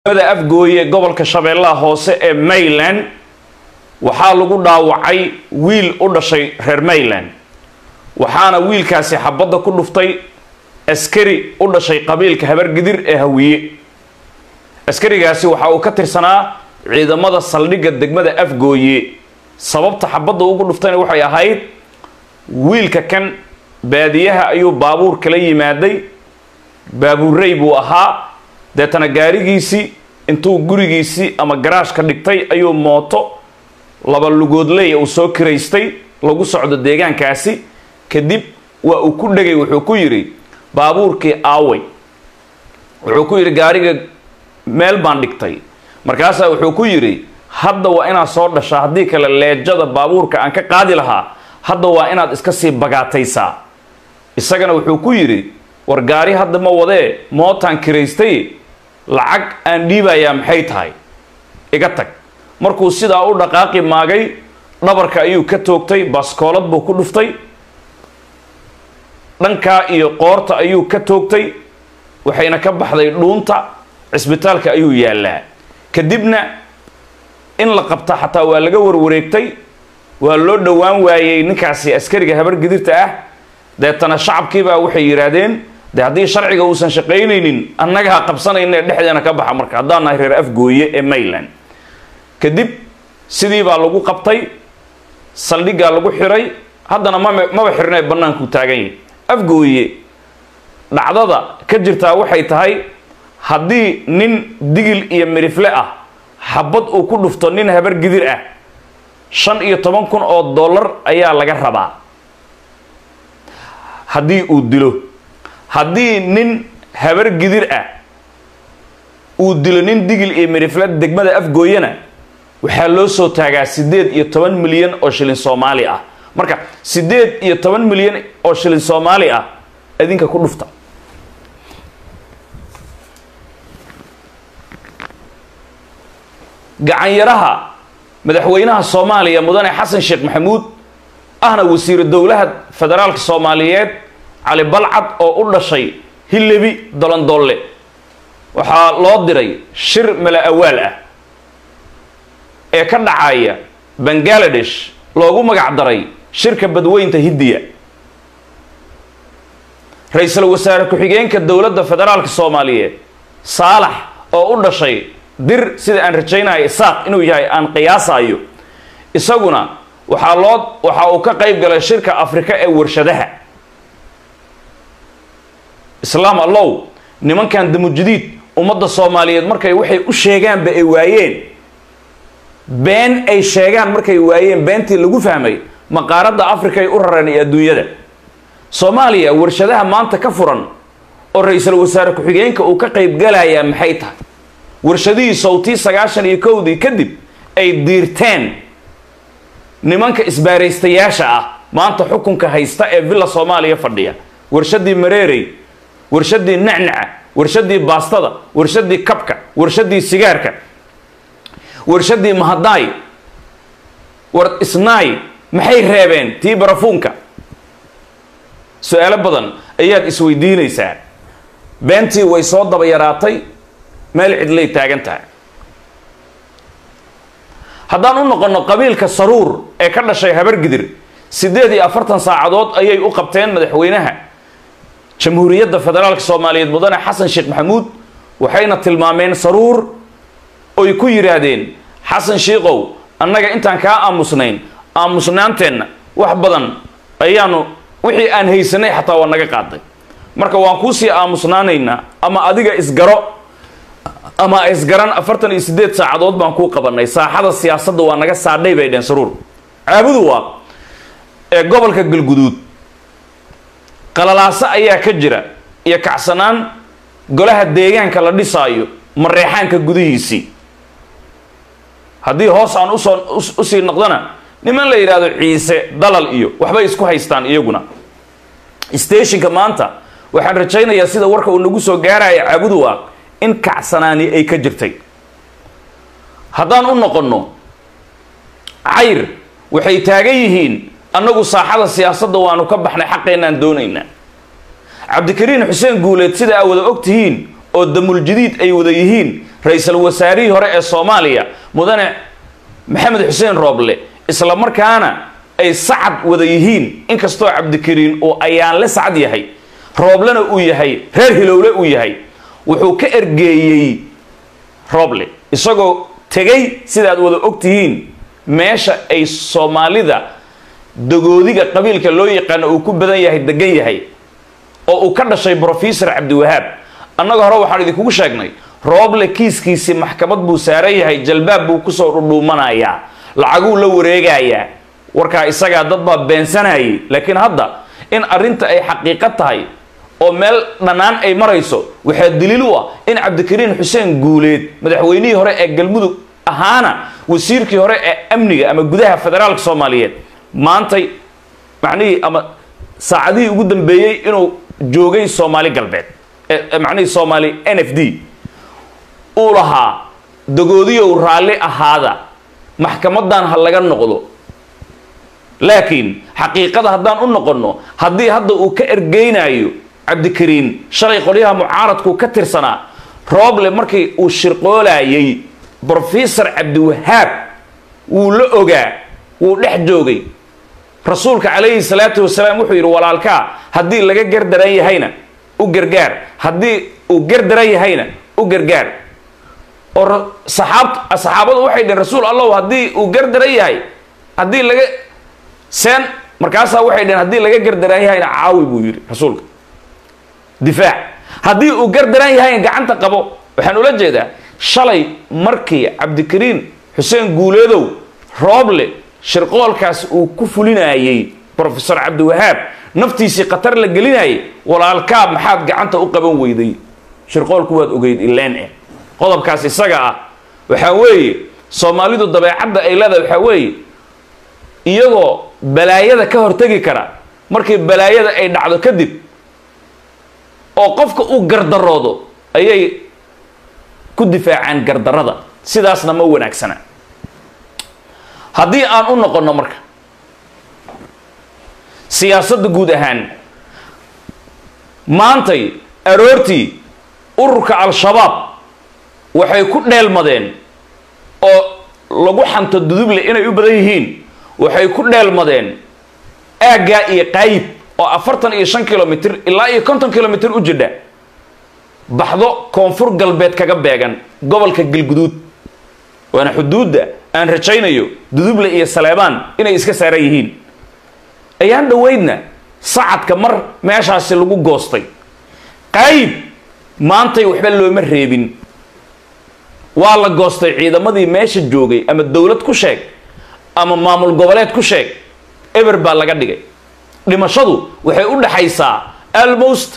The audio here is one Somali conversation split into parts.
da afgooye gobolka shabeellaha hoose ee mayland waxaa lagu dhaawacay wiil u dhashay reer mayland waxaana wiilkaasi xabadda ku dhuftay askari u dhashay qabiilka habargidir ee hawiye askarigaasi waxa uu ka tirsanaa ciidamada saldhigga degmada afgooye sababta xabadda ugu dhuftayna waxay ahayd wiilka kan baadiyaha ayuu baabuur kala yimaaday baabuurrey buu ahaa deetana gaarigiisii intuu gurigiisii ama garaashka dhigtay ayuu mooto laba lugoodleya uu soo kiraystay lagu socdo deegaankaasi kadib waa uu ku dhegay wuxuu ku yidhi baabuurkii aaway wuxuu ku yidhi gaariga meel baan dhigtay markaasaa wuxuu ku yidhi hadda waa inaad soo dhashaa haddii kale leejada baabuurka aan ka qaadi lahaa hadda waa inaad iska sii bagaataysaa isagana wuxuu ku yidhi war gaari hadda ma wadee mootaan kiraystay lacag aan dhiibayaa maxay tahay iga tag markuu sidaa u dhaqaaqi maagay dhabarka ayuu ka toogtay baskoolad buu ku dhuftay dhankaa iyo qoorta ayuu ka toogtay waxayna ka baxday dhuunta cisbitaalka ayuu yaallaa kadibna in la qabta xataa waa laga warwareegtay waa loo dhowaan waayey ninkaasi askariga habar gidirta ah deetana shacabkiibaa waxay yidhaahdeen de haddii sharciga uusan shaqaynaynin annagaa qabsanayna ee dhexdeena ka baxa marka haddaan nahay reer afgooye ee mayland kadib sidii baa lagu qabtay saldhiggaa lagu xiray haddana mama maba xirnee bannaankuu taagan yahay afgooye dhacdada ka jirtaa waxay tahay haddii nin digil iyo midhifle ah xabad uu ku dhufto nin habar gidir ah shan iyo toban kun oo dollar ayaa laga rabaa haddii uu dilo haddii nin habar gidir ah uu dilo nin digil iyo midhifle degmada afgooyana waxaa loo soo taagaa siddeed iyo toban milyan oo shilin soomaali ah marka siddeed iyo toban milyan oo shilin soomaali ah idinka ku dhufta gacanyaraha madaxweynaha soomaaliya mudane xasan sheekh maxamuud ahna wasiiru dowlaha federaalka soomaaliyeed cali balcad oo u dhashay hilebi dolondolle waxaa loo diray shir mala awaal ah ee ka dhacaya bangaladesh loogu magac daray shirka badweynta hindiya ra-iisul wasaare ku-xigeenka dowladda federaalka soomaaliyeed saalax oo u dhashay dir sida aan rajaynayo isaaq inuu yahay aan qiyaasayo isaguna waxaa loo waxa uu ka qayb galay shirka afrika ee warshadaha islaam allow nimankan damujadiid ummadda soomaaliyeed markay waxay u sheegaanba ay waayeen been ay sheegaan markay waayeen beentii lagu fahmay maqaaradda africa ay u rareen iyo adduunyada soomaaliya warshadaha maanta ka furan oo ra-iisul wasaare ku-xigeenka uu ka qayb galayaa maxay tahay warshadihii sawtii sagaashan iyo kowdii kadib ay diirteen nimanka isbaaraystayaasha ah maanta xukunka haysta ee villa soomaaliya fadhiya warshadii mareerey warshadii nacnaca warshadii baastada warshadii kabka warshadii sigaarka warshadii mahadaay war isnaay maxay reebeen tii barafuunka su-aalo badan ayaad isweydiinaysaa beentii way soo daba yaraatay meel cidlay taagan tahay haddaan u noqonno qabiilka saruur ee ka dhashay habargidir siddeed iyo afartan saacadood ayay u qabteen madaxweynaha jamhuuriyadda federaalka soomaaliyeed mudane xasan sheekh maxamuud waxayna tilmaameen saruur oy ku yidhaahdeen xasan shiikow annaga intaan kaa aamusnayn aamusnaanteenna wax badan ayaanu wixii aan haysanay xataa waa naga qaaday marka waan kuusii aamusnaanaynaa ama adiga isgaro ama isgaran afartan iyo siddeed saacadood baan kuu qabanay saaxada siyaasadda waa naga saadhay bay dheen saruur caabudu waa ee gobolka galguduud qalalaaso ayaa ka jira iyo kacsanaan golaha deegaanka la dhisaayo mareexaanka gudihiisii haddii hoos aan usoo usii noqdona niman la yidhaahdo ciise dalal iyo waxbay isku haystaan iyaguna stationka maanta waxaan rajaynayaa sida warka uu nagu soo gaaraya caabudu ah in kacsanaani ay ka jirtay haddaan u noqonno cayr waxay taagan yihiin annagu saaxada siyaasadda waanu ka baxnay xaqeennaan doonaynaa cabdikariin xuseen guuleed sida aa wada og tihiin oo damuljadiid ay wada yihiin ra-iisul wasaarihii hore ee soomaaliya mudane maxamed xuseen rooble isla markaana ay sacad wada yihiin inkastoo cabdikariin uu ayaanle sacad yahay rooblena uu yahay reer hilowle uu yahay wuxuu ka ergeeyey rooble isagoo tegay sidaad wada og tihiin meesha ay soomaalida dagoodiga qabiilka loo yaqaano uu ku badan yahay degan yahay oo uu ka dhashay brofesor cabdiwahaab annaga hore waxaan idinkugu sheegnay rooble kiiskiisii maxkamad buu saaran yahay jalbaab buu kusoo dhudhuumanayaa lacaguu la wareegayaa warkaa isagaa dad baa beensanayay laakiin hadda in arrinta ay xaqiiqo tahay oo meel dhannaan ay marayso waxaa daliil u ah in cabdikariin xuseen guuleed madaxweynihii hore ee galmudug ahaana wasiirkii hore ee amniga ama gudaha federaalka soomaaliyeed maantay macnihii ama saacadihii ugu dambeeyey inuu joogay soomaali galbeed macnihii soomaali n f d uu lahaa dagoodiyow raalli ahaada maxkamadan ha laga noqdo laakiin xaqiiqada haddaan u noqonno haddii hadda uu ka ergeynayo cabdikariin shalay qolyaha mucaaradku ka tirsanaa rooble markii uu shirqoolayay brofesor cabdiwahaab wuu la ogaa wuu dhex joogay rasuulka calayhi salaatu wasalaam wuxuu yidhi walaalkaa haddii laga gardaran yahayna u gargaar haddii uu gardaran yahayna u gargaar oo saxaabt saxaabadu waxay dheheen rasuul allahu haddii uu gardaran yahay haddii laga seen markaasaa waxay dheheen haddii laga gardaran yahayna caawi buu yidhi rasuulka difaac haddii uu gardaran yahayna gacanta qabo waxaan ula jeedaa shalay markii cabdikariin xuseen guuleedow rooble shirqoolkaas uu ku fulinayey brofesor cabdiwahaab naftiisii khatar la gelinayay walaalkaa maxaad gacanta u qaban weyday shirqoolku waad ogeyd ileen eh qodobkaas isaga ah waxaa weeye soomaalidu dabeecadda ay leedahay waxaa weeye iyagoo balaayada ka hortegi kara markii balaayada ay dhacdo kadib oo qofka uu gardaroodo ayay ku difaacaan gardarada sidaasna ma wanaagsana haddii aan u noqonno marka siyaasadda guud ahaan maantay aroortii ururka al-shabaab waxay ku dheelmadeen oo lagu xanto duduble inay u badan yihiin waxay ku dheelmadeen aaggaa iyo qaayib oo afartan iyo shan kilomitr ilaa iyo konton kilomitr u jidha baxdo koonfur galbeed kaga beegan gobolka galguduud waana xuduudda aan rajaynayo duduble iyo saleebaan inay iska saaran yihiin ayaan dhoweydna sacadka mar meeshaasi lagu goostay qaayib maantay waxba looma reebin waa la goostay ciidamadii meesha joogay ama dowlad ku sheeg ama maamul goboleed ku sheeg eber baa laga dhigay dhimashadu waxay u dhaxaysaa almost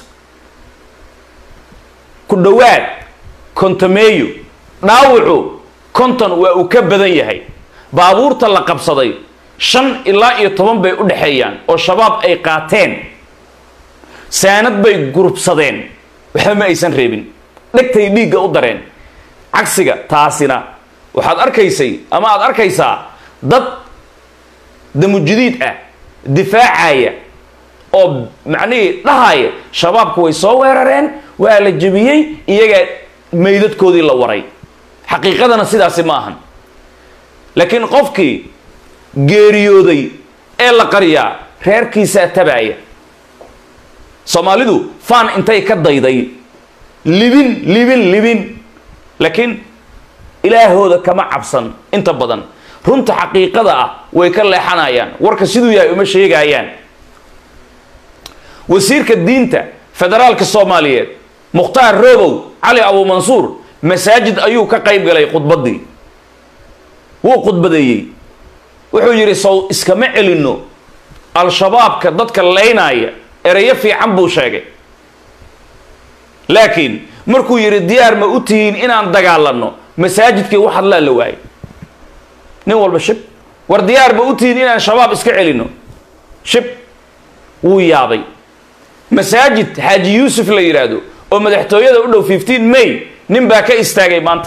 ku dhowaad kontameeyo dhaawacu konton waa uu ka badan yahay baabuurta la qabsaday shan ilaa iyo toban bay u dhexeeyaan oo shabaab ay qaateen saanad bay gurubsadeen waxba ma aysan reebin dhegtay dhiigga u dareen cagsiga taasina waxaad arkaysay ama aad arkaysaa dad damujidiid ah difaacaya oo macnihii dhahaya shabaabku way soo weerareen waa la jebiyey iyagaa meydadkoodii la waray xaqiiqadana sidaasi ma ahan laakiin qofkii geeriyooday ee la qariyaa reerkiisaa tabaaya soomaalidu faan intay ka dayday libin libin libin laakiin ilaahooda kama cabsan inta badan runta xaqiiqada ah way ka leexanayaan warka siduu yahay uma sheegayaan wasiirka diinta federaalka soomaaliyeed mukhtaar roobow cali abuumansuur masaajid ayuu ka qayb galay khudbaddii wuu khudbadeeyey wuxuu yidhi sow iskama celinno al-shabaabka dadka laynaya ereyo fiican buu sheegay laakiin markuu yidhi diyaar ma u tihiin inaan dagaalanno masaajidkii wax hadlaa la waayay nin walba shib war diyaar ma u tihiin inaan shabaab iska celinno shib wuu yaabay masaajid xaaji yuusuf la yidhaahdo oo madaxtooyada u dhow fifteen may nin baa ka istaagay maanta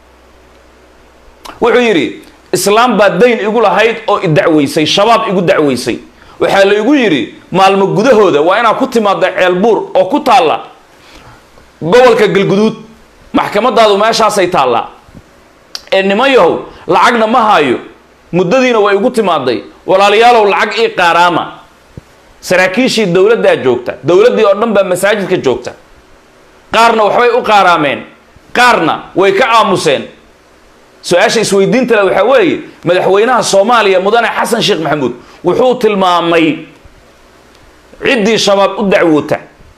wuxuu yidhi islaam baa dayn igu lahayd oo idacweysay shabaab igu dacweysay waxaa la igu yidhi maalmo gudahooda waa inaad ku timaada ceelbuur oo ku taalla gobolka galguduud maxkamadaadu meeshaasay taallaa ee niman yahow lacagna ma haayo muddadiina way igu timaaday walaalayaalow lacag ii qaaraama saraakiishii dowladdaa joogta dowladdii oo dhan baa masaajidka joogta qaarna waxbay u qaaraameen qaarna way ka aamuseen su-aasha isweydiinta le waxaa weeye madaxweynaha soomaaliya mudane xasan sheekh maxamuud wuxuu tilmaamay ciddii shabaab u dacwoota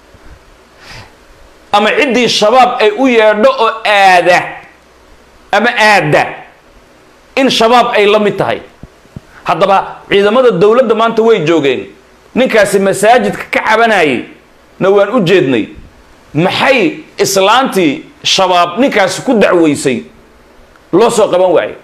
ama ciddii shabaab ay u yeedho oo aada ama aada in shabaab ay la mid tahay haddaba ciidamada dowladda maanta way joogeen ninkaasi masaajidka ka cabanayay na waan u jeednay maxay islaantii shabaab ninkaasi ku dacweysay loo soo qaban waayo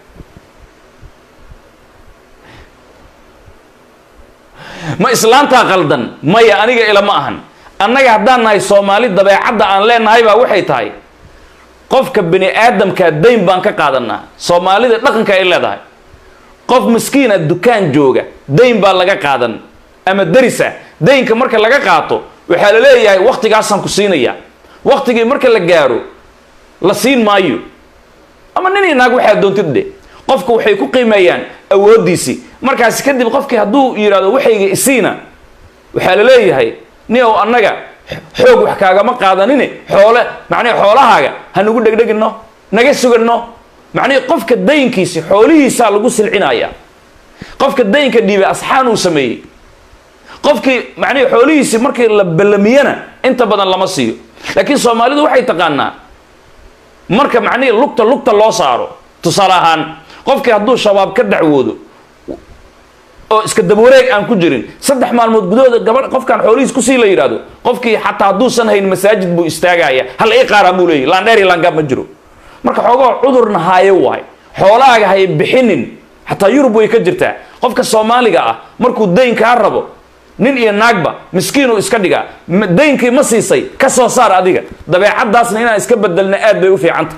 ma islaantaa qaldan maya aniga ila ma ahan annaga haddaan nahay soomaali dabeecadda aan leenahay baa waxay tahay qofka bini aadamkaa dayn baan ka qaadanaa soomaalida dhaqanka ay leedahay qof miskiina dukaan jooga dayn baa laga qaadan ama daris ah daynka marka laga qaato waxaa la leeyahay waktigaasaan ku siinaya waktigii marka la gaaro la siin maayo ama nin inaag waxaa doontid dhe qofka waxay ku qiimeeyaan awooddiisii markaasi kadib qofkii hadduu yidhahdo waxayga isiina waxaa la leeyahay nin ow annaga xoog wax kaagama qaadanine xoole macnihi xoolahaaga ha nagu dhegdhegino naga sugano macnihi qofka daynkiisi xoolihiisaa lagu silcinaya qofka daynka dhiibay asxaan uu sameeyey qofkii macnihi xoolihiisi markii la ballamiyana inta badan lama siiyo laakiin soomaalidu waxay taqaanaa marka macnihii lugta lugta loo saaro tusaale ahaan qofkii hadduu shabaab ka dacwoodo oo iska dabawareeg aan ku jirin saddex maalmood gudahooda gabadh qofkaan xoolihiis kusii la yidhaahdo qofkii xataa hadduusan hayn masaajid buu istaagaya hal ii qaaraan buu leeyahy laandheer iyo laangaab ma jiro marka xoogoo cudurna haayo waay xoolahaaga hay bixinin xataa yurub way ka jirtaa qofka soomaaliga ah markuu dayn kaa rabo nin iyo naagba miskiinuu iska dhigaa daynkii ma siisay ka soo saar adiga dabeecaddaasna inaan iska bedelna aad bay u fiicanta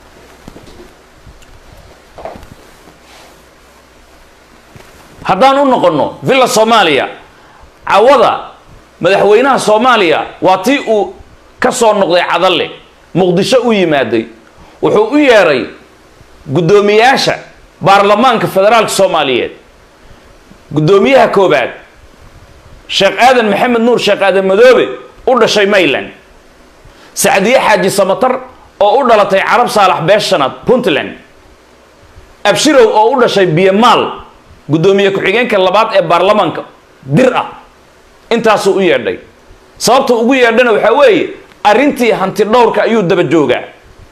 haddaan u noqonno villa soomaaliya cawada madaxweynaha soomaaliya waa tii uu ka soo noqday cadalle muqdisho u yimaaday wuxuu u yeedhay guddoomiyaasha baarlamaanka federaalka soomaaliyeed guddoomiyaha koobaad sheekh aadan maxamed nuur sheekh aadan madoobe u dhashay mayland sacdiye xaaji samatar oo u dhalatay carab saalax beeshanaad puntland abshirow oo u dhashay biyamaal guddoomiye ku-xigeenka labaad ee baarlamaanka dir ah intaasuu u yeedhay sababta ugu yeedhana waxaa weeye arrintii hanti dhowrka ayuu daba joogaa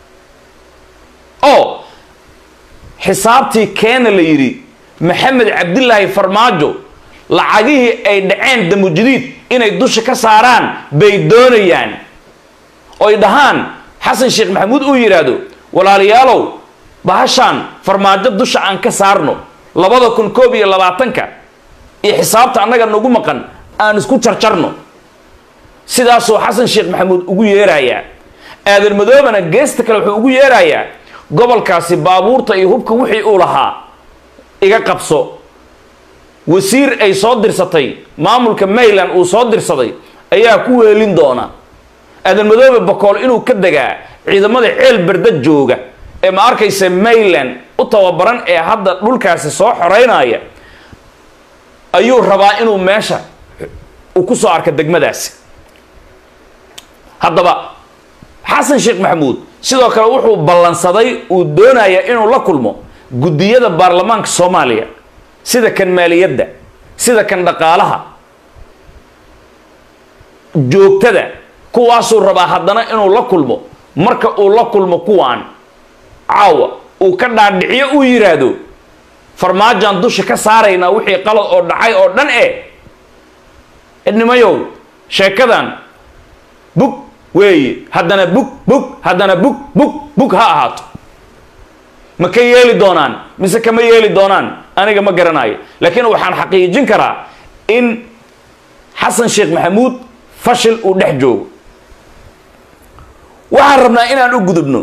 oo xisaabtii keena la yidhi maxamed cabdilaahi farmaajo lacagihii ay dhaceen damujadiid inay dusha ka saaraan bay doonayaan oy dhahaan xasan sheekh maxamuud uu yidhaahdo walaalayaalow bahashaan farmaajo dusha aan ka saarno labada kun koob iyo labaatanka iyo xisaabta annaga nagu maqan aan isku jarjarno sidaasuu xasan sheekh maxamuud ugu yeerayaa aadan madoobana geesta kale wuxuu ugu yeerayaa gobolkaasi baabuurta iyo hubka wixii uu lahaa iga qabso wasiir ay soo dirsatay maamulka mayland uu soo dirsaday ayaa ku weelin doona aadan madoobe bakool inuu ka degaa ciidamada ceel berda jooga ee ma arkaysa mayland u tababaran ee hadda dhulkaasi soo xoreynaya ayuu rabaa inuu meesha uu ku soo arka degmadaasi haddaba xasan sheekh maxamuud sidoo kale wuxuu ballansaday uu doonayaa inuu la kulmo guddiyada baarlamaanka soomaaliya sida kan maaliyadda sida kan dhaqaalaha joogtada kuwaasuu rabaa haddana inuu la kulmo marka uu la kulmo kuwaan caawa uu ka dhaadhiciyo uu yidhaahdo farmaajaan dusha ka saaraynaa wixii qalad oo dhacay oo dhan e idnimayow sheekadan bug weeye haddana bug bug haddana bug bug bug ha ahaato ma ka yeeli doonaan mise kama yeeli doonaan aniga ma garanayo laakiin waxaan xaqiijin karaa in xasan sheekh maxamuud fashil uu dhex joogo waxaan rabnaa inaan u gudubno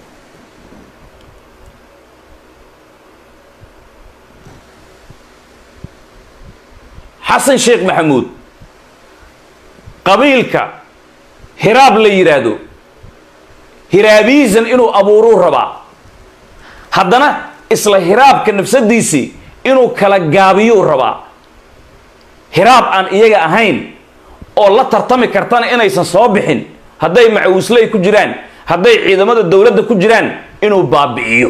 xasan sheekh maxamuud qabiilka hiraab la yidhaahdo hiraabiisan inuu abuuruu rabaa haddana isla hiraabka nafsadiisii inuu kala gaabiyuu rabaa hiraab aan iyaga ahayn oo la tartami kartana inaysan soo bixin hadday macawisley ku jiraan hadday ciidamada dowladda ku jiraan inuu baabi'iyo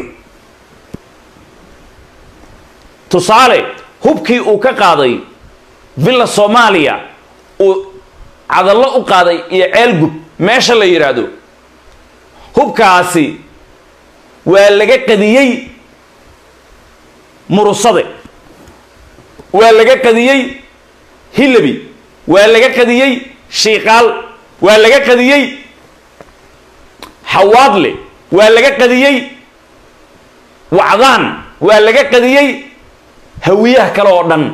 tusaale hubkii uu ka qaaday villa soomaaliya uu cadallo u qaaday iyo ceelgub meesha la yidhaahdo hubkaasi waa laga qadiyey murusade waa laga qadiyey hilabi waa laga qadiyey shiiqaal waa laga qadiyey xawaadle waa laga qadiyey wacdaan waa laga qadiyey hawiyaha kale oo dhan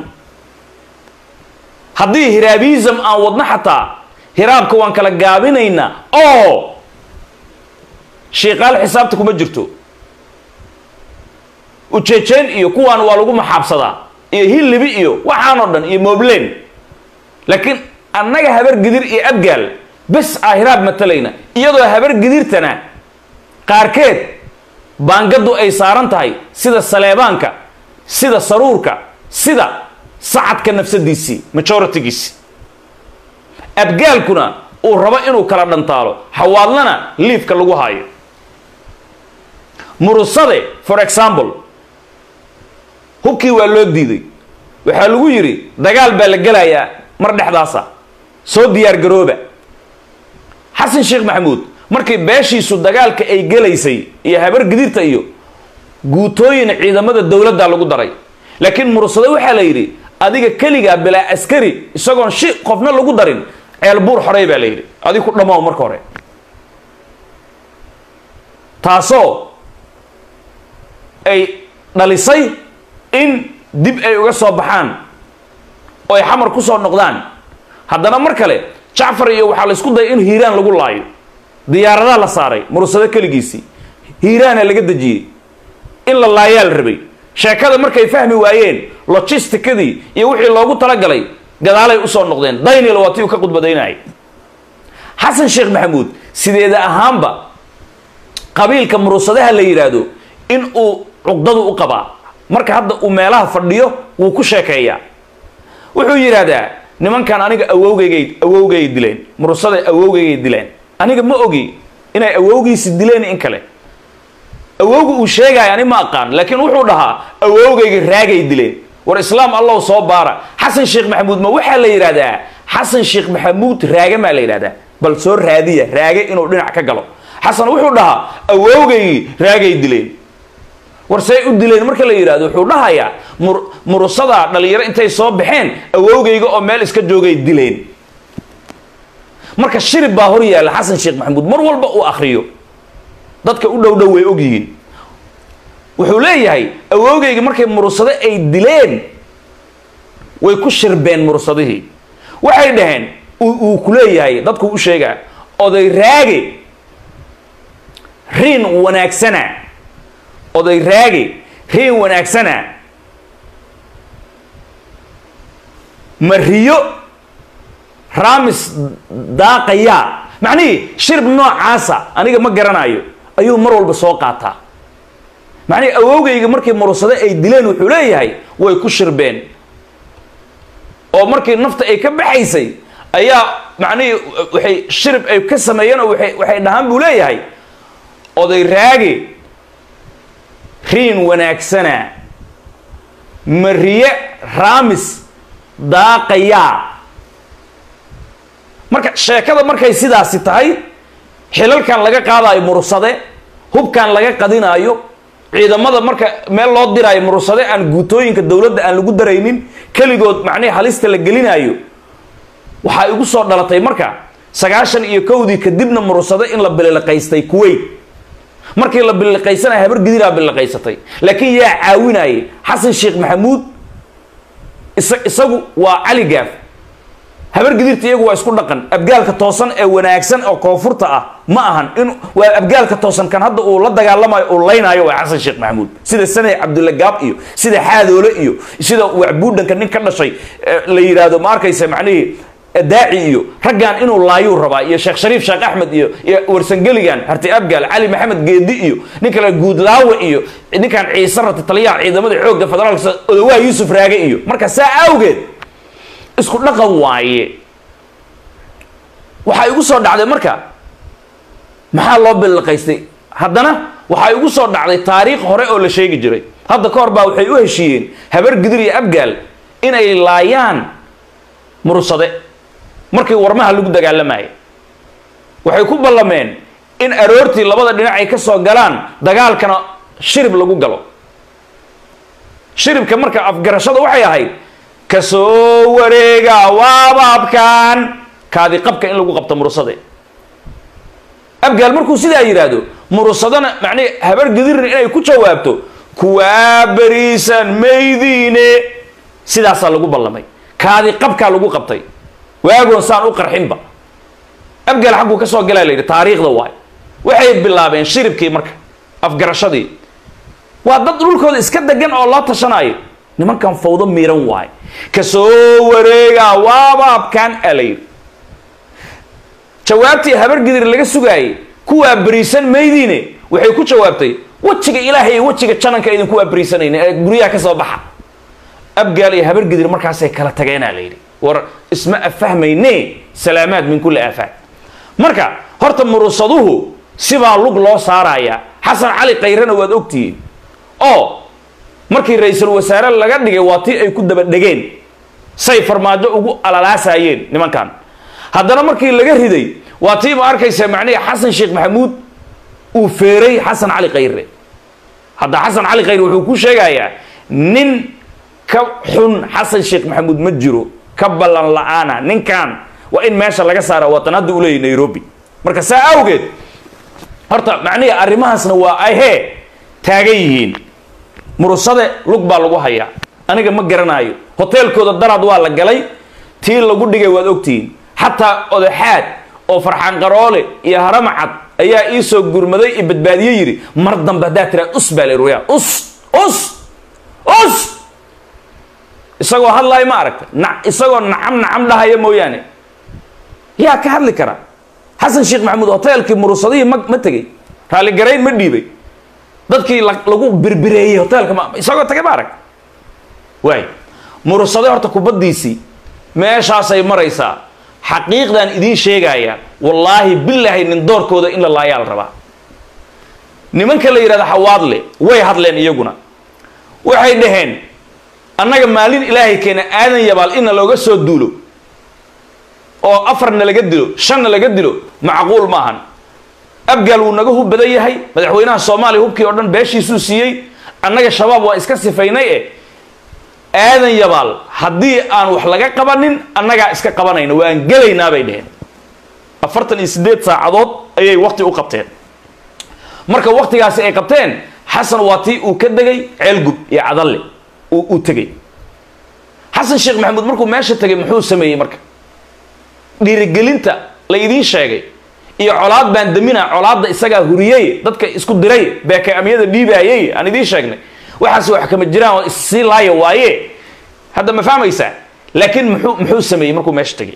haddii hiraabism aan wadno xataa hiraabka waan kala gaabinaynaa oo shiiqaal xisaabta kuma jirto ujeejeen iyo kuwaan waa lagu maxaabsadaa iyo hilibi iyo waxaan oo dhan iyo moblen laakiin annaga habar gidir iyo abgaal bes aa hiraab matalayna iyadoo habar gidirtana qaarkeed baangadu ay saaran tahay sida saleebaanka sida saruurka sida sacadka nafsadiisii majoritigiisi abgaalkuna uu rabo inuu kala dhantaalo xawaadlana liifka lagu haayo murusade for example hubkii waa loo diiday waxaa lagu yidhi dagaal baa la gelayaa mar dhexdaasa soo diyaar garooba xasan sheekh maxamuud markii beeshiisu dagaalka ay gelaysay iyo habar gidirta iyo guutooyin ciidamada dowladda lagu daray laakiin mursado waxaa la yidhi adiga keligaa bilaa askari isagoon shi qofna lagu darin ceel buur xorey baa la yidhi adig ku dhammow marka hore taasoo ay dhalisay in dib ay uga soo baxaan oo ay xamar ku soo noqdaan haddana mar kale jacfar iyo waxaa la isku dayay in hiiraan lagu laayo diyaaradaha la saaray mursado keligiisii hiiraana laga dejiyey in la laayaa la rabay sheekada markay fahmi waayeen logisticadii iyo wixii loogu talagalay gadaalay usoo noqdeen daynil waa tii uu ka khudbadaynayay xasan sheekh maxamuud sideeda ahaanba qabiilka murursadaha la yidhaahdo in uu cuqdadu u qabaa marka hadda uu meelaha fadhiyo wuu ku sheekeeyaa wuxuu yidhaahdaa nimankan aniga awowgeygay awowgay dileen murursada awowgeygay dileen aniga ma ogi inay awowgiisi dileen in kale awowga uu sheegaya ani ma aqaan laakiin wuxuu dhahaa awowgayga raagay dileen war islaam allow soo baara xasan sheekh maxamuud ma waxaa la yidhahdaa xasan sheekh maxamuud raage maa la yidhahdaa bal soo raadiya raage inuu dhinac ka galo xasan wuxuu dhahaa awowgaygii raagay dileen war say u dileen marka la yidhahdo wuxuu dhahayaa mur murusada dhalinyaro intay soo baxeen awowgayga oo meel iska joogay dileen marka shirib baa hor yaalla xasan sheekh maxamuud mar walba uu akriyo dadka u dhow dhow way og yihiin wuxuu leeyahay awowgayga markay murursado ay dileen way ku shirbeen mursadihii waxay dhaheen uu ku leeyahay dadku u sheegaa oday raage riin wanaagsana oday raage riin wanaagsana mariyo raamis daaqayaa macnihii shirb noocaasa aniga ma garanayo ayuu mar walba soo qaataa macnihii awowgayga markii murursado ay dileen wuxuu leeyahay way ku shirbeen oo markii nafta ay ka baxaysay ayaa macnihii waxay shirib ay ka sameeyeen oo waay waxay dhahaan buu leeyahay oday raage riin wanaagsana mariye raamis daaqayaa marka sheekada markay sidaasi tahay xilalkan laga qaadaayo murursade hubkan laga qadinaayo ciidamada marka meel loo diraayo murursade aan guutooyinka dowladda aan lagu daraynin keligood macnihii halista la gelinaayo waxaa igu soo dhalatay marka sagaashan iyo kowdii kadibna murursade in la biliqaystay kuwait markii la biliqaysanaya habar gidiraa biliqaysatay laakiin yaa caawinayay xasan sheekh maxamuud isa isagu waa cali gaaf habar gidirta iyagu waa isku dhaqan abgaalka toosan ee wanaagsan oo koonfurta ah ma ahan in waa abgaalka toosan kan hadda uu la dagaalamayo uu laynaayo waa xasan sheekh maxamuud sida sanay cabdulla gaab iyo sida xaadoole iyo sida wacbuudhanka nin ka dhashay la yidhaahdo ma arkaysa macnihii daaci iyo raggan inuu laayuu rabaa iyo sheekh shariif sheekh axmed iyo iyo warsangeligan harti abgaal cali maxamed geedi iyo nin kale guudlaawe iyo ninkan ciise rata taliyaha ciidamada xoogga federaalka odawaha yuusuf raage iyo marka saa awgeed isku dhaqan waaye waxaa igu soo dhacday marka maxaa loo billiqaystay haddana waxaa igu soo dhacday taariikh hore oo la sheegi jiray hadda ka hor baa waxay u heshiiyeen habar gidir iyo abgaal inay laayaan murursade markii warmaha lagu dagaalamayay waxay ku ballameen in aroortii labada dhinac ay ka soo galaan dagaalkana shirib lagu galo shiribka marka afgarashada waxay ahayd kasoo wareega waabaabkan kaadi qabka in lagu qabto murursade abgaal markuu sidaa yidhaahdo murusadana macnihi habar gidirna inay ku jawaabto kuwaa beriisan maydiine sidaasaa lagu ballamay kaadi qabkaa lagu qabtay waagoon saan u qarxinba abgaal xagguu ka soo galaa la yidhi taariikhda waay waxay bilaabeen shiribkii marka afgarashadii waa dad dhulkooda iska degan oo loo tashanaayo nimankan fawdo miiran waay kasoo wareega waabaabkan aa la yidhi jawaabtii habar gidir laga sugaayey kuwaa beriisan maydiine waxay ku jawaabtay wejiga ilaahay iyo wejiga jananka idinku waa beriisanayna ee guryaha ka soo baxa abgaal iyo habar gidir markaasay kala tageenaa la yidhi war isma afahmayne salaamaad min kulli aafaad marka horta murusaduhu sibaa lug loo saarayaa xasan cali kayrana waad ogtihiin oo markii ra-iisul wasaare laga dhigay waa tii ay ku daba dhegeen say farmaajo ugu alalaasayeen nimankan haddana markii laga riday waa tii ma arkaysa macnihi xasan sheekh maxamuud uu feeray xasan cali khayre hadda xasan cali khayre wuxuu ku sheegayaa nin ka xun xasan sheekh maxamuud ma jiro ka ballan la-aana ninkan waa in meesha laga saara watan hadda u leeyahy nairobi marka saa awgeed horta macnihi arrimahaasna waa ahee taagan yihiin murusade lug baa lagu hayaa aniga ma garanaayo hoteelkooda daraad waa la galay tii lagu dhigay waad ogtihiin xataa odaxaad oo farxaan qaroole iyo haramacad ayaa ii soo gurmaday i badbaadiye yidhi mar dambe haddaa tiraa us baa la ruyaa us us us isagoo hadlaayo ma aragta na isagoo nacam nacam dhahaya mooyaane yaa ka hadli kara xasan sheekh maxamuud hoteelkii murusadihii ma ma tegey raalligarayn ma dhiibay dadkii lagu birbireeyey hoteelka ma isagoo tagay ma arag waay murusade horta kubaddiisii meeshaasay maraysaa xaqiiqdan idiin sheegaya wallaahi bilaahi nin doorkooda in la laayaa la rabaa nimanka la yidhahda xawaadle way hadleen iyaguna waxay dhaheen annaga maalin ilaahay keena aadan yabaal inna looga soo duulo oo afarna laga dilo shanna laga dilo macquul maahan abgaal wuu naga hub badan yahay madaxweynaha soomaaliya hubkii oo dhan beeshiisuu siiyey annaga shabaab waa iska sifaynay e aadan yabaal haddii aan wax laga qabanin annagaa iska qabanayna waan gelaynaa bay dheheen afartan iyo siddeed saacadood ayay wakti u qabteen marka waktigaasi ay qabteen xasan waa tii uu ka degay ceelgub iyo cadalle uu tegey xasan sheekh maxamuud markuu meesha tegay muxuu sameeyey marka dhiirigelinta la idiin sheegay iyo colaad baan damina colaadda isagaa huriyey dadka isku diray beeke amyada dhiibaayey aan idiin sheegnay waxaas wax kama jiraan oo issii laaya waaye hadda ma fahmaysaa laakiin muxuu muxuu sameeyey markuu meesha tegay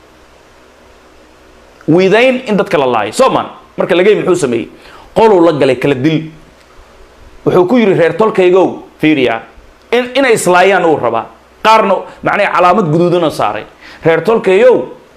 wiidayn in dadka la laayo sooman marka lagey muxuu sameeyey qoluu la galay kala dil wuxuu ku yidhi reer tolkaygow fiiriya in inay islaayaan uu rabaa qaarna macnaha calaamad guduudana saaray reer tolkayow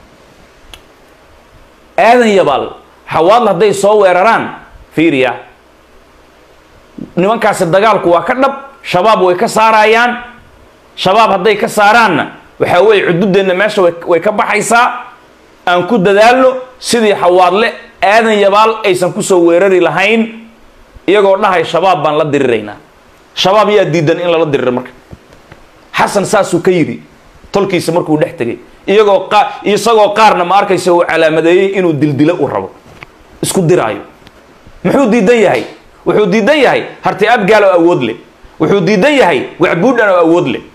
aadan yabaal xawaadla hadday soo weeraraan fiiriya nimankaasi dagaalku waa ka dhab shabaab way ka saarayaan shabaab hadday ka saaraanna waxaa weeye cududeenna meesha way ka baxaysaa aan ku dadaalno sidii xawaadle aadan yabaal aysan kusoo weerari lahayn iyagoo dhahay shabaab baan la diriraynaa shabaab yaa diidan in lala diriro marka xasan saasuu ka yidhi tolkiisa markuu dhex tegay iyagoo qa isagoo qaarna ma arkaysa uu calaamadeeyey inuu dildilo u rabo isku diraayo muxuu diidan yahay wuxuu diidan yahay harti abgaal oo awood leh wuxuu diidan yahay wacbuudhan oo awood leh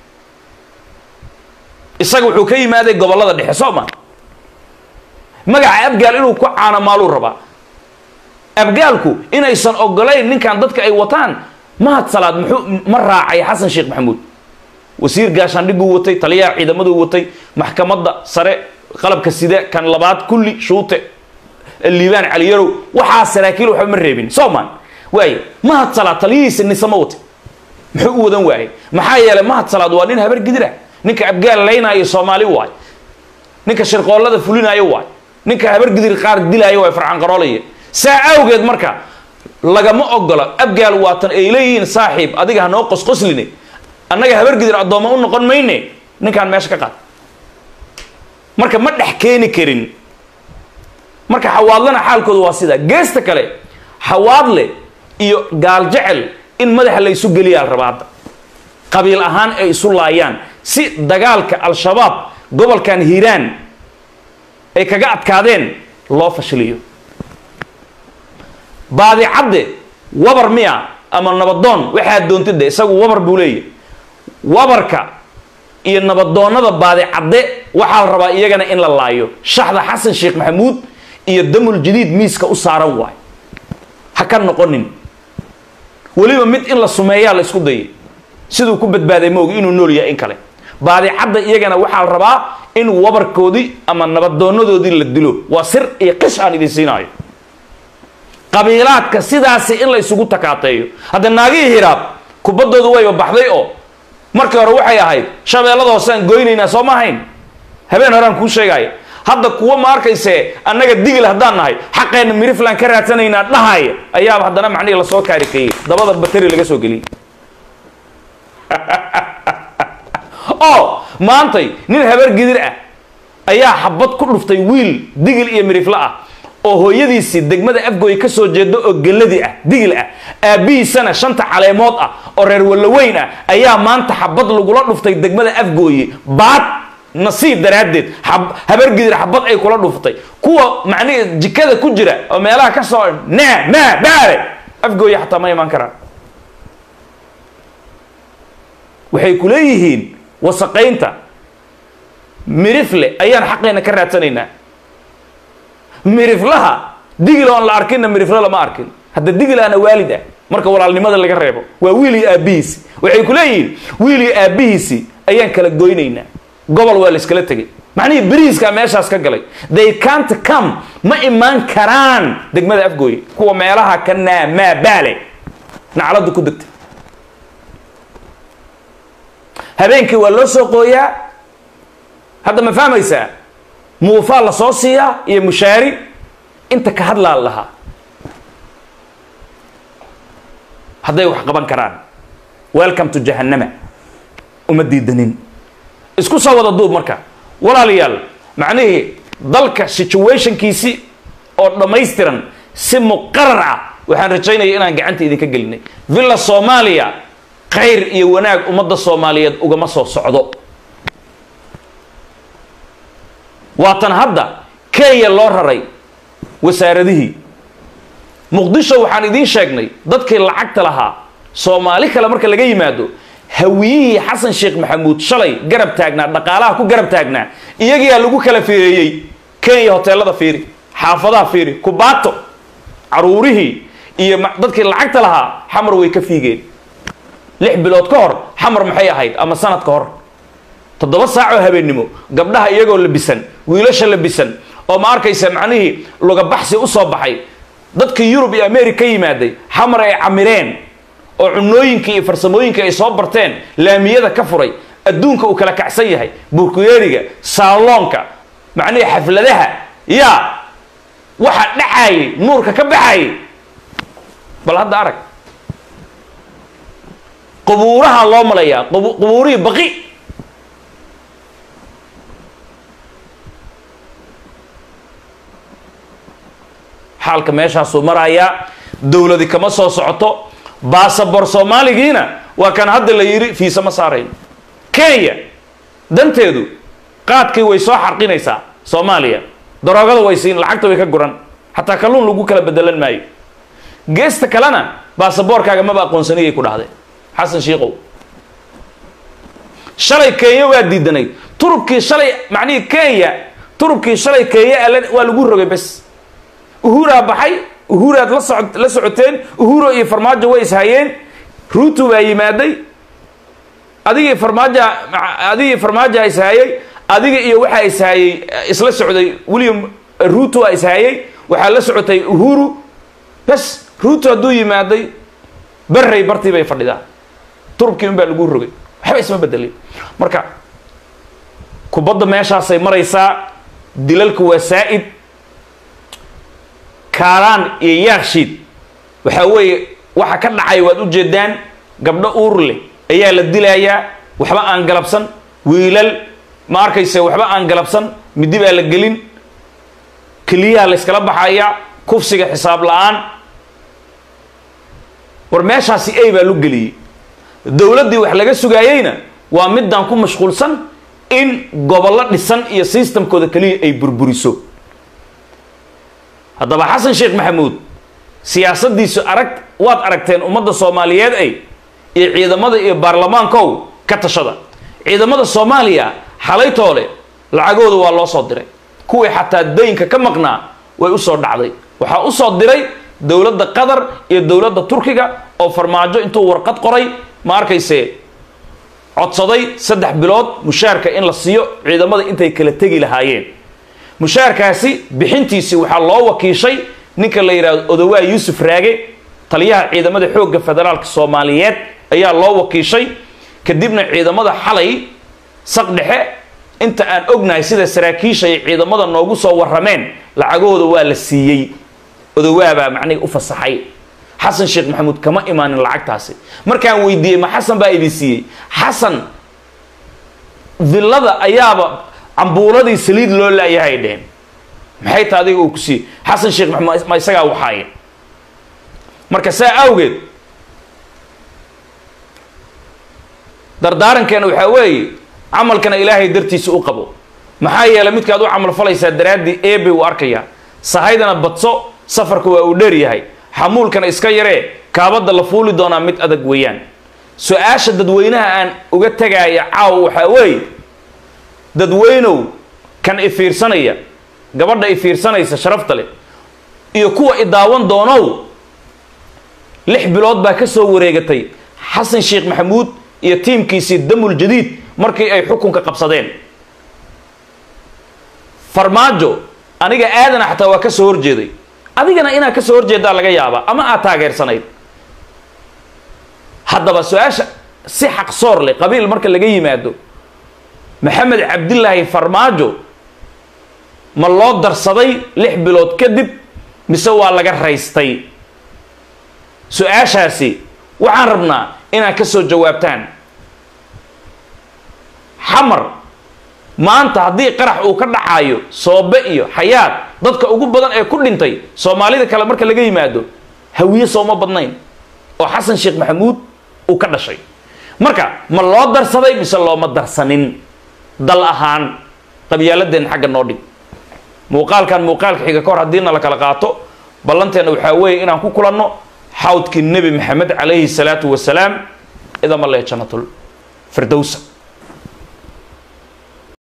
isaga wuxuu ka yimaaday gobollada dhexe soo ma magaca abgaal inuu ku caanamaaluu rabaa abgaalku inaysan ogolayn ninkan dadka ay wataan mahad salaad muxuu ma raacay xasan sheekh maxamuud wasiir gaashaandhiguu watay taliyaha ciidamaduu watay maxkamadda sare qalabka sida kan labaad kulli shuute liibaan caliyarow waxaa saraakiil waxba ma reebin sooman waaye mahad salaad taliyihiisa nisama wate muxuu u wadan waayey maxaa yeelay mahad salaad waa nin habar gidira ninka abgaal laynaayo soomaali waay ninka shirqoollada fulinaayo waay ninka habar gidir qaar dilaayo waay farxan qaroolaya saa awgeed marka lagama ogola abgaal waatan ay leeyihiin saaxiib adiga hanoo qosqosline annaga habar gidir addoommo u noqon mayne ninkaan meesha ka qaad marka ma dhex keeni karin marka xawaadlana xaalkooda waa sidaa geesta kale xawaadle iyo gaal jecel in madaxa la isu geliyaa la rabaa hadda qabiil ahaan ay isu laayaan si dagaalka al-shabaab gobolkan hiiraan ay kaga adkaadeen loo fashiliyo baadicadde wabar miya ama nabadoon waxaa doontida isagu wabar buu leeyahy wabarka iyo nabadoonnada baadicadde waxaa la rabaa iyagana in la laayo shaxda xasan sheekh maxamuud iyo damul jadiid miiska u saaran waay ha ka noqonin weliba mid in la sumeeyaa la isku dayay siduu ku badbaaday maogi inuu nool yahay in kale baadicadda iyagana waxaa la rabaa in wabarkoodii ama nabadoonadoodii la dilo waa sir iyo qish aan idin siinaayo qabiilaadka sidaasi in la isugu takaateeyo hadda naagihii hiraab kubaddoodu wayba baxday oo markii hore waxay ahayd shabeellada hoosaan goynaynaa soo ma ahayn habeen horaan kuu sheegaya hadda kuwa ma arkayse annaga digil haddaan nahay xaqeenna miriflan ka raadsanaynaa dhahaya ayaaba haddana macnihii lasoo kaarikeeyey dabada bateri laga soo geliyey oo maantay nin habar gidir ah ayaa xabad ku dhuftay wiil digil iyo mirifle ah oo hooyadiisii degmada afgooye ka soo jeedo oo geladi ah digil ah aabbihiisana shanta caleemood ah oo reer wallaweyn ah ayaa maanta xabad lagula dhuftay degmada afgooye baad nasiib daraaddeed habar gidir xabad ay kula dhuftay kuwa macnihi jikada ku jira oo meelaha ka soo naa maa baale afgooye xataa ma imaan karaan waxay ku leeyihiin wasaqaynta mirifle ayaan xaqeena ka raadsanaynaa miriflaha digil oon la arkinna mirifle lama arkin hadda digilaana waalid ah marka walaalnimada laga reebo waa wiil iyo aabbihiisi waxay ku leeyihiin wiil iyo aabbihiisi ayaan kala goynaynaa gobol waa la iskala tegay macnihii beriiskaa meeshaas ka galay they can't come ma imaan karaan degmada afgooye kuwa meelaha ka naamaa baale nacladdu ku degtay habeenkii waa loo soo qooyaa hadda ma fahmaysaa muufaa la soo siiyaa iyo mushaari inta ka hadlaa lahaa hadday wax qaban karaan welcome to jahannama uma diidanin isku soo wada duub marka walaalayaal macnihii dalka situationkiisi oo dhammaystiran si muqarar ah waxaan rajaynaya inaan gacanta idinka gelinay villa soomaaliya khayr iyo wanaag ummadda soomaaliyeed ugama soo socdo waatan hadda kenya loo raray wasaaradihii muqdisho waxaan idiin sheegnay dadkii lacagta lahaa soomaali kale marka laga yimaado hawiyihii xasan sheekh maxamuud shalay garab taagnaa dhaqaalaha ku garab taagnaa iyagiyaa lagu kala fiireeyey kenya hoteelada fiiri xaafadaha fiiri kubaato caruurihii iyo dadkii lacagta lahaa xamar way ka fiigeen lix bilood ka hor xamar maxay ahayd ama sanad ka hor toddoba saacoo habeennimo gabdhaha iyagoo labisan wiilasha labisan oo ma arkaysa macnihii lugabaxsi u soo baxay dadkii yurub iyo america ka yimaaday xamar ay camireen oo cunooyinkii iyo farsamooyinkii ay soo barteen laamiyada ka furay adduunka uu kala kacsan yahay burkuyeeriga saaloonka macnihii xafladaha yaa waxa dhacaayay nuurka ka baxayay bal hadda arag qubuuraha loo malayaa qubuurihii baqi xaalka meeshaasuu marayaa dowladi kama soo socoto baasabor soomaaligiina waa kan hadda la yidhi fiisa ma saarayn kenya danteedu qaadkii way soo xarqinaysaa soomaaliya daroogada way siin lacagta way ka guran xataa kalluun lagu kala bedelan maayo geesta kalena baasaboorkaaga maba aqoonsaniyay ku dhahday xasan shiikow shalay kenya waa diidanay turubkii shalay macnihii kenya turubkii shalay kenya alle waa lagu rogay bes uhuraa baxay uhuraad la soco la socoteen uhuro iyo farmaajo way ishayeen ruutu baa yimaaday adigii farmaaja adigii farmaaja ishayay adiga iyo waxaa ishayey isla socday william ruto a ishayey waxaa la socotay uhuru bes ruto hadduu yimaaday berrey bartii bay fadhidaa turubkii un baa lagu rogay waxba isma bedelay marka kubadda meeshaasay maraysaa dilalku waa saa-id kaaraan iyo yaakshiid waxaa weeye waxa ka dhacay waad ujeedaan gabdho uur leh ayaa la dilayaa waxba aan galabsan wiilal ma arkayse waxba aan galabsan midi baa la gelin keliyaha la yskala baxayaa kufsiga xisaab la-aan war meeshaasi ey baa lu geliyey dowladdii wax laga sugaayeyna waa midaan ku mashquulsan in gobollo dhisan iyo systemkooda keliya ay burburiso haddaba xasan sheekh maxamuud siyaasaddiisu arag waad aragteen ummadda soomaaliyeed ay iyo ciidamada iyo baarlamaankow ka tashada ciidamada soomaaliya xalaytoole lacagooda waa loo soo diray kuwii xataa daynka ka maqnaa way usoo dhacday waxaa usoo diray dowladda qatar iyo dowladda turkiga oo farmaajo intuu warqad qoray ma arkayse codsaday saddex bilood mushaarka in la siiyo ciidamada intay kala tegi lahaayeen mushaarkaasi bixintiisii waxaa loo wakiishay ninka la yidhahdo odowaa yuusuf raage taliyaha ciidamada xoogga federaalka soomaaliyeed ayaa loo wakiishay kadibna ciidamada xalay saq dhexe inta aan ognahay sida saraakiisha ay ciidamada noogu soo warrameen lacagahooda waa la siiyey odowaabaa macnihi u fasaxay xasan sheekh maxamuud kama imaanin lacagtaasi markaan weydiiyey ma xasan baa idin siiyey xasan villada ayaaba cambuuladii saliid loo laayahay dheheen maxay ta adiga uu ku siiyey xasan sheekh maxamuud ma isagaa waxaaye marka saa awgeed dardaarankeena waxaa weeye camalkana ilaahay dartiisa u qabo maxaa yeelay midkaad u camal falaysaa daraaddii eebe uu arkayaa sahaydana badso safarka waa uu dheer yahay xamuulkana iska yaree kaabadda la fuuli doonaa mid adag weeyaan su-aasha dadweynaha aan uga tagaaya caaw waxaa weeye dadweynow kan ifiirsanaya gabadha ifiirsanaysa sharafta leh iyo kuwa idaawan doonow lix bilood baa ka soo wareegatay xasan sheekh maxamuud iyo tiimkiisii damul jadiid markii ay xukunka qabsadeen farmaajo aniga aadana xataa waa ka soo horjeeday adigana inaad ka soo horjeedaa laga yaabaa ama aad taageersanayd haddaba su-aasha si xaqsoor leh qabiil marka laga yimaado maxamed cabdilaahi farmaajo ma loo darsaday lix bilood kadib mise waa laga raystay su-aashaasi waxaan rabnaa inaad ka soo jawaabtaan xamar maanta haddii qarax uu ka dhacaayo soobe iyo xayaad dadka ugu badan ee ku dhintay soomaalida kale marka laga yimaado hawiye sooma badnayn oo xasan sheekh maxamuud uu ka dhashay marka ma loo darsaday mise looma darsanin dal ahaan qabyaaladeen xagga noo dhig muuqaalkan muuqaalka xiga ka hor haddiina la kala qaato ballanteena waxaa weeye inaan ku kulanno xawdkii nebi maxamed calayhi salaatu wasalaam idama lee jannatul firdowsa